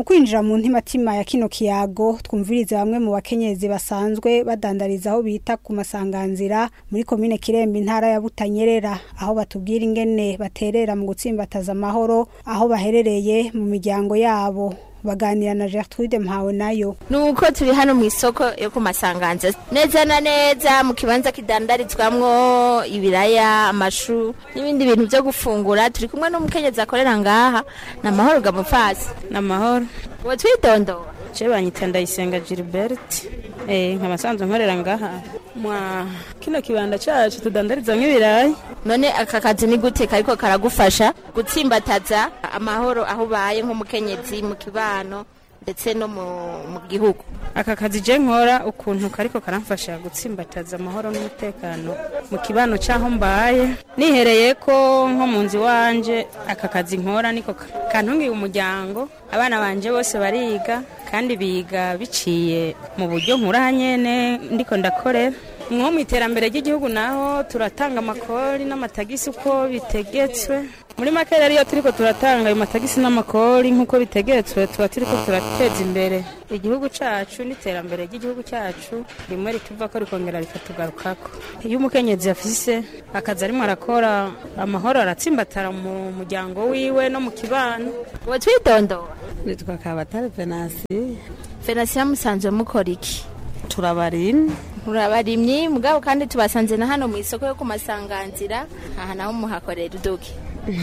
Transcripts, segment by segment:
mu kwinjira mu ntimatima ya kino kiyago twumvirize bamwe mu bakenyezi basanzwe badandariza aho bita ku masanganzira muri komine kirembe intara ya butanyerera aho batubwira ingene baterera mu gutsimbataza amahoro aho baherereye mu miryango yabo baganira na Gertrude Mpawe nayo nuko turi hano mu isoko yo ku masanganza neza na neza mu kibanza kidandarizwamwo ibiraya amashu n'ibindi bintu byo gufungura turi kumwe n'umukenyezi akorera ngaha ni amahoro gamufasi ni amahoro uwo twidondora je banyita ndayisenga gilbert eh nkaba sanzwe nkorera ngaha mwa kino kibanda cacu tudandarizamwo ibirayi none aka kazi ni gute kariko karagufasha gutsimbataza amahoro aho ubaye nk'umukenyezi mu kibano ndetse no mu mu gihugu aka kazi je nkora ukuntu kariko karamfasha gutsimbataza amahoro n'umutekano mu kibano c'aho mbaye nihereye ko nko mu nzu wanje aka kazi nkora niko ka- kantungiye umuryango abana banje bose bariga kandi biga biciye mu buryo nkura nyene ndiko ndakorera nko mu iterambere ry'igihugu naho turatanga amakori n'amatagisi uko bitegetswe muri make rero iyo turiko turatanga ayo matagisi n'amakori nk'uko bitegetswe tuba turiko turateza imbere igihugu cacu n'iterambere ry'igihugu cacu rimwe rituva ko rikongera rikatugarukako iyo umukenyezi afise akazi arimo arakora amahoro aratsimbatara mu muryango wiwe no mu kibano uwo twidondora nitwa kabatare venasi fenasiya musanzwe mukora iki turabarimye murabarimyi mugabo kandi tubasanze na hano mu isoko yo ku masanganzira aha naho muhakorera uduki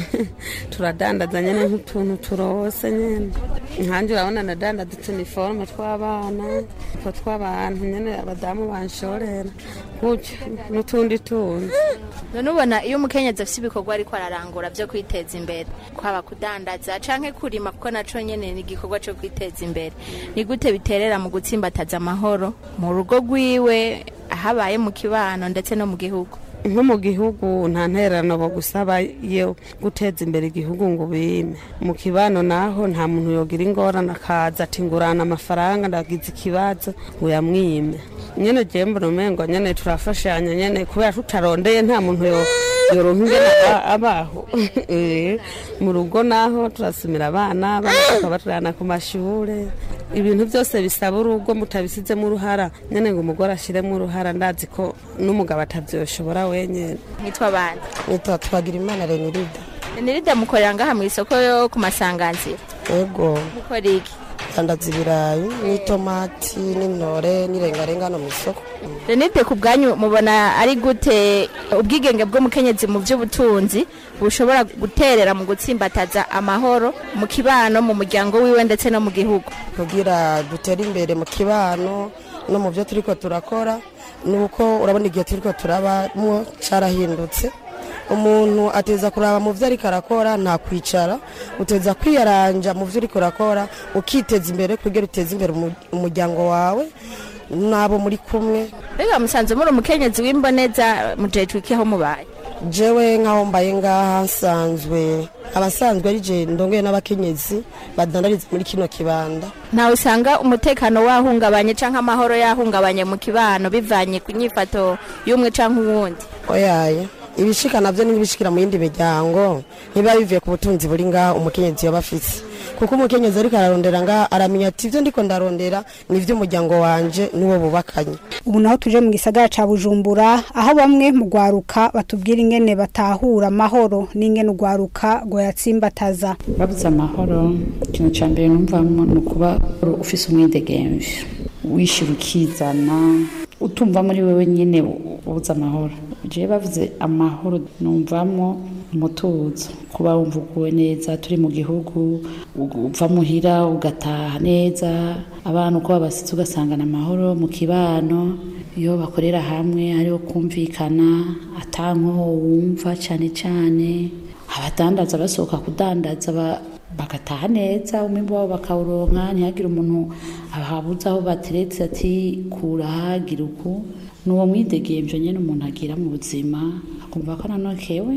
turadandaza nyene nk'utuntu turose nyene nkanjye urabona nadandaza utuniforme tw'abana utwo tw'abantu nyene abadamu banshorera gutyo n'utundi tundi none ubona iyo umukenyezi afite ibikorwa ariko ararangura byo kwiteza imbere kwaba kudandaza canke kurima kuko naco nyene ni igikorwa co kwiteza imbere ni gute biterera mu gutsimbataza amahoro mu rugo rwiwe ahabaye mu kibano ndetse no mu gihugu nko mu gihugu nta ntererano bo gusaba yo guteza imbere igihugu ngo bime mu kibano naho nta muntu yogira ingorane akaza ati ngurana amafaranga ndagize ikibazo ngo yamwime nyene je mbona umengo nyene turafashanya nyene kubera tutarondeye nta muntu yo yoronka ingene aba- abaho Eh, mu rugo naho turasumira abana abana tukabaturana ku mashure ibintu byose bisaba urugo mutabisizemo uruhara nyene ngo umugore ashiremo uruhara ndazi ko n'umugabo atavyoshobora wenyene nitwa abandi nitwa twagira imana renirida nirida mukorera ngaha mu isoko yo ku masanganzira ego mukora iki dandaza ibirayi n'itomati n'intore n'irengarenga hano mu isoko renide ku bwanyu mubona ari gute ubwigenge bw'umukenyezi mu by'ubutunzi bushobora guterera mu gutsimbataza amahoro mu kibano mu muryango wiwe ndetse no mu gihugu kugira dutere imbere mu kibano no mu byo turiko turakora ni uko urabona igihe turiko turabamwo carahindutse umuntu ateza kuraba mu byo ariko arakora nta kwicara uteza kwiyaranja mu byo uriko urakora ukiteza imbere kugira uteze imbere umu- umuryango wawe n'abo muri kumwe mbega musanze muri umukenyezi w'imboneza mujejwe iki aho mubaye jewe nk'aho mbaye ngaha nsanzwe abasanzwe ari je ndongoye n'abakenyezi badandariza muri kino kibanda ntawe usanga umutekano wahungabanye cyangwa amahoro yahungabanye mu kibano bivanye ku nyifato y'umwe cyangwa uwundi oyaye ibishika navyo n'ibishikira mu yindi miryango ntibiba bivuye ku butunzi buri ngaha umukenyezi yoba afise kuko umukenyezi ariko ararondera ngaha aramenya ati ivyo ndiko ndarondera ni ivy'umuryango wanje n'uwo bubakanye ubu naho tuje mu gisagara ca bujumbura aho bamwe mu rwaruka batubwira ingene batahura amahoro n'ingene urwaruka rwayatsimbataza babuze amahoro ikintu cya mbere numvamo ni ukuba ufise umwidegemvye wishyira ukizana utumva muri wewe nyine ubuze amahoro jewe bavuze amahoro numvamo umutuzo kuba wumva uguwe neza turi mu gihugu uva muhira ugataha neza abana uko babasize ugasangana amahoro mu kibano iyo bakorera hamwe hariho kumvikana atankoho wumva cyane cyane abadandaza basohoka kudandaza ba- bagataha neza umwimbu wabo bakawuronka ntihagire umuntu ababuze aho bateretse ati kura hagira uku ni uwo mwidegemvyo nyene umuntu agira mu buzima akumva ko ananokewe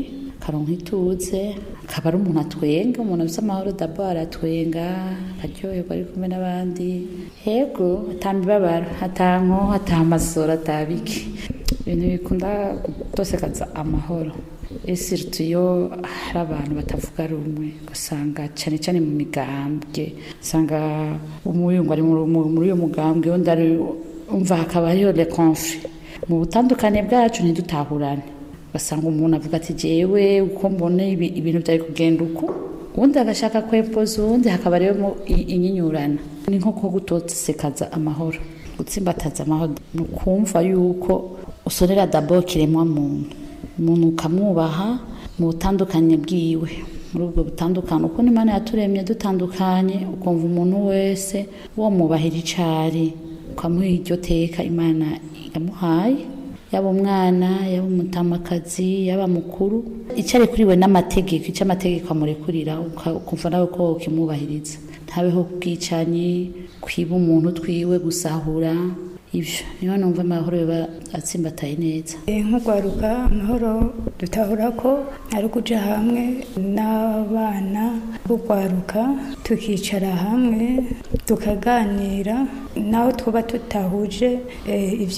akaronka ituze akaba ari umuntu atwenga umuntu afite amahoro dabo aratwenga akaryoherwa ari kumwe n'abandi yego atamibabaro atanko atamasoro atabiki ibintu bikunda gutosekaza amahoro ese iyo hari abantu batavuga rumwe ugasanga cyane cyane mu migambwe usanga umuyungu ari muri uyo mugambwe undi ari umva hakaba hariho le conflit mu butandukane bwacu ntidutahurane ugasanga umuntu avuga ati jewe uko mbona ibintu byari kugenda uku ubundi agashaka kwempoza uwundi hakaba rero inyinyurana ni nko ko gutosekaza amahoro gutsimbataza amahoro ni ukumva yuko usorera dabo kiremwa muntu umuntu ukamwubaha mu butandukanye bwiwe muri ubwo butandukanye uko n'imana yaturemye dutandukanye ukumva umuntu wese wamwubahira icari ukamuha iryo teka imana yamuhaye yaba umwana yaba umutamakazi yaba mukuru icyo arekuriwe n'amategeko icyo amategeko amurekurira ukumva nawe ko ukimwubahiriza ntabeho ubwicanyi kwiba umuntu twiwe gusahura ibyo niyo numva amahoro biba atsimbataye neza nk'urwaruka amahoro dutahura ko ari ukuja hamwe n'abana b'urwaruka tukicara hamwe tukaganira naho twaba tutahuje ibyo